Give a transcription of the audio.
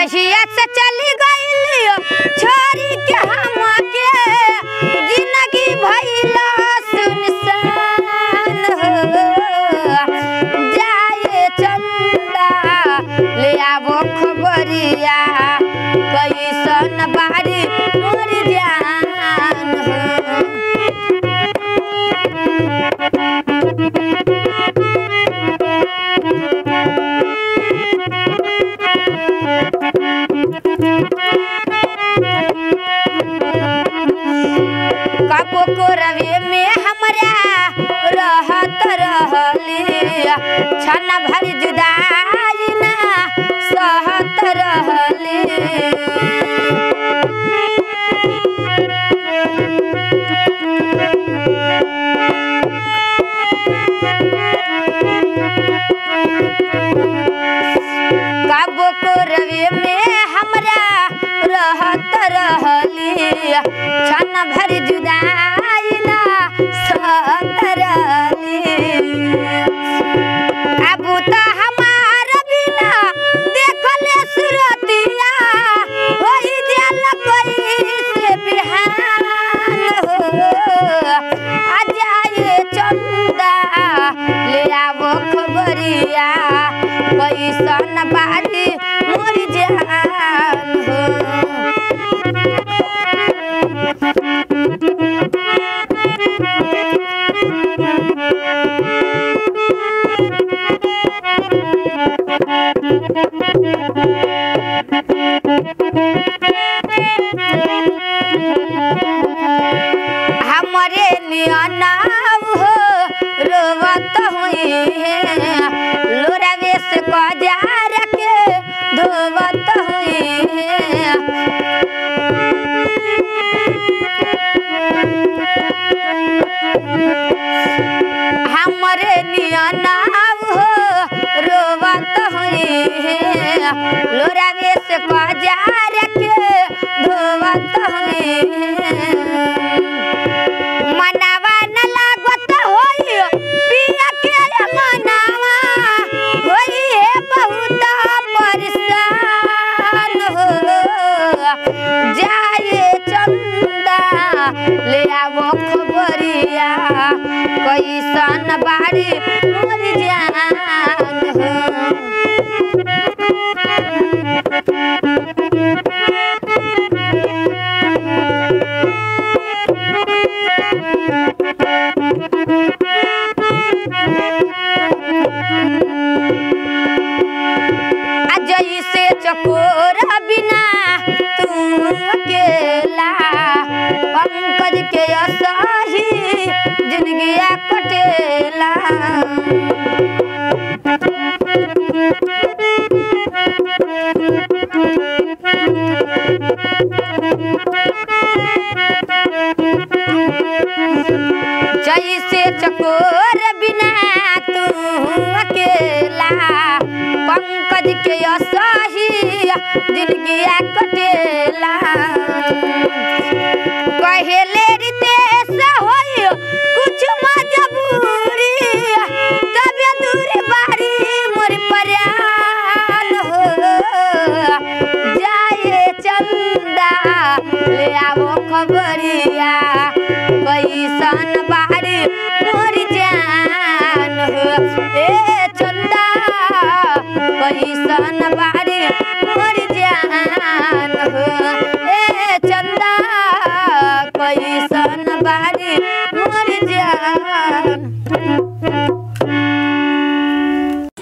जहिया से चली गईली छोरी के हमके जिंदगी भइला सुनसान हो जाए चंदा ले आवो खबरिया कैसन बारी मोर जान हो कबो को रवे में हमरा रहत रहली छन भर जुदाई ना सहत रहली कबो को रवे में हमरा रहत रहली छन भर जुदाई ना सहत रहली अबू तो हमार बिना देखले सुरतिया होई जल कोई से बिहान हो आ जाए चंदा ले आवो खबरिया कैसन बारी मोर जान हो हमरे नियनाव हो रोवत हुई है लोरावे से कजार के धोवत हुई है हमरे नियनाव हो रोवत हुई है लोरावे से कजार के धोवत हुई है मनावा न लागत होई पिया के मनावा होई है बहुत परेशान हो जाए चंदा ले आवो खबरिया कैसन बारी मोर जान हो अजय से चकोर बिना तू अकेला पंकज के असही जिंदगी कटेला जैसे चकोर बिना तू अकेला पंकज के असही जिंदगी कटेला कहेले रितेश होई कुछ मजबूरी तबे दूर बारी मोर परान हो जाए चंदा ले आवो खबरिया कैसन